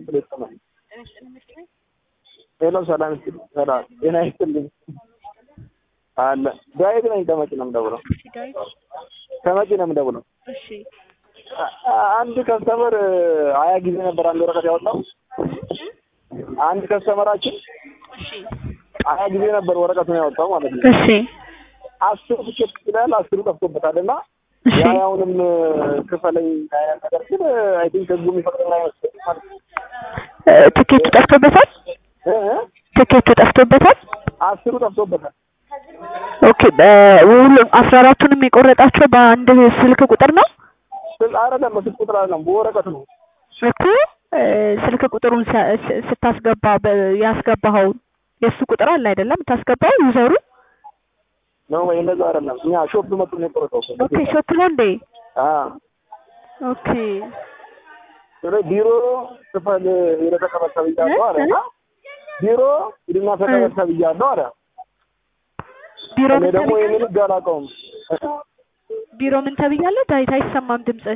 ፕሌት ነው። ሄሎ ሰላም ይስጥልኝ። ሰላም ጤና ይስጥልኝ። አለ ዳዊት ነኝ። ከመቂ ነው የምደውለው። እሺ ዳዊት ከመቂ ነው የምደውለው። እሺ አ- አ- አንድ ከስተመር ሀያ ጊዜ ነበር አንድ ወረቀት ያወጣው። አንድ ከስተመራችን እሺ ሀያ ጊዜ ነበር ወረቀቱን ያወጣው ማለት ነው። እሺ አስሩ ትኬት ይችላል አስሩ ጠፍቶበታል እና እሺ የሀያውንም ክፈለኝ አይነት ነገር ግን አይ ቲንክ ህጉ የሚፈቅደው አይመስለኝም ማለት ነው። እ፣ ትኬቱ ጠፍቶበታል እ እ ትኬቱ ጠፍቶበታል አስሩ ጠፍቶበታል። ኦኬ በሁሉም አስራ አራቱንም የቆረጣቸው በአንድ ስልክ ቁጥር ነው ስል አይደለም በስልክ ቁጥር አይደለም በወረቀት ነው። እኮ እ፣ ስልክ ቁጥሩን ሳ- ስ- ስታስገባ በ- ያስገባኸው የእሱ ቁጥር አለ አይደለም የምታስገባው ዩዘሩ ነው ወይ እንደዛ አይደለም። እኛ ሾፕ መጡ ነው የቆረጠው። ኦኬ ሾፕ ነው እንዴ አ ኦኬ ስለ ቢሮ ክፈል ሄደህ ተቀበል ተብያለሁ አለ እና ቢሮ ሂድና ተቀበል ተብያለሁ አለ። ቢሮ እኔ ምን ደግሞ ይህንን ተብያለህ ህግ አላውቀውም። ቢሮ ምን ተብያለህ ዳዊት አይሰማም ድምጽህ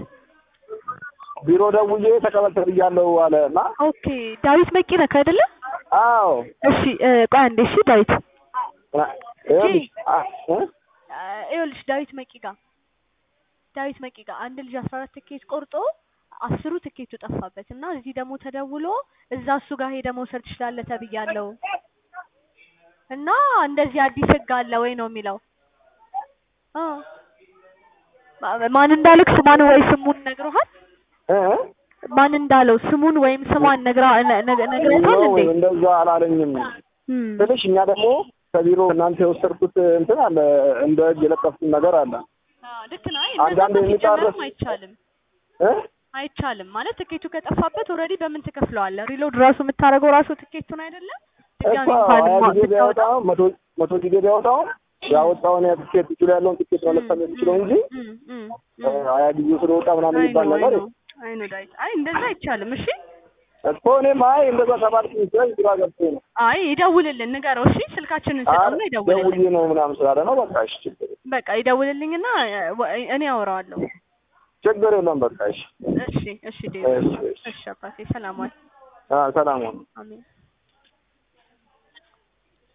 ቢሮ ደውዬ ተቀበል ተብያለሁ አለ እና ኦኬ ዳዊት መቂ ነህ አይደለ አዎ እሺ እ፣ ቆይ አንዴ እሺ ዳዊት ይኸውልሽ፣ አ- እ? አ፣ ይኸውልሽ ዳዊት መቂ ጋር ዳዊት መቂ ጋር አንድ ልጅ አስራ አራት ትኬት ቆርጦ አስሩ ትኬቱ ጠፋበት እና እዚህ ደግሞ ተደውሎ እዛ እሱ ጋር ሄደ መውሰድ ትችላለህ ተብያለሁ እና እንደዚህ አዲስ ህግ አለ ወይ ነው የሚለው አ ማ- ማን እንዳልክ ስሟን ወይ ስሙን ነግረሃል እ? ማን እንዳለው ስሙን ወይም ስሟን ነግራ ነ- ነ- ነግረውታል ነው እንዴ እንደዛ አላለኝም እም። ስልሽ እኛ ደግሞ ከቢሮ እናንተ የወሰድኩት እንትን አለ እንደ ህግ የለጠፍኩት ነገር አለ አዎ ልክ ነህ። አይ አንዳንድ እንደዛ የሚጣረስ- ሲጀመርም አይቻልም እ? አይቻልም ማለት ትኬቱ ከጠፋበት ኦልሬዲ በምን ትከፍለዋለህ? ሪሎድ ራሱ የምታደርገው ራሱ ትኬቱን አይደለም ድጋሚ እኮ እንኳን ሀያ ማ- ጊዜ ብታወጣ ቢያወጣው መቶ መቶ ጊዜ ቢያወጣው ያወጣውን ትኬት እጁ ላይ ያለውን ትኬት መለጠፍ የሚችለው እንጂ እም፣ እም፣ እ፣ እም። ሀያ ጊዜ ስለወጣ ምናምን አይ የሚባል ነው፣ ነገር አይ ነው፣ አይ ነው ዳዊት። አይ እንደዛ አይቻልም። እሺ እኮ እኔም አይ እንደዛ ተባልኩኝ ስለኝ ግራ ገብቶኝ ነው። አይ ይደውልልን፣ ንገረው። እሺ ስልካችንን አረ ስጠውና ይደውልልን። ደውዬ ነው ምናምን ስላለ ነው። በቃ እሺ ችግር የለም። በቃ ይደውልልኝና እ፣ ወ- እኔ አወራዋለሁ። ችግር የለም። በቃ እሺ እሺ እሺ ዴቪድ እሺ እሺ እሺ አባቴ ሰላም ዋል። አ ሰላም ሁኑ። አሜን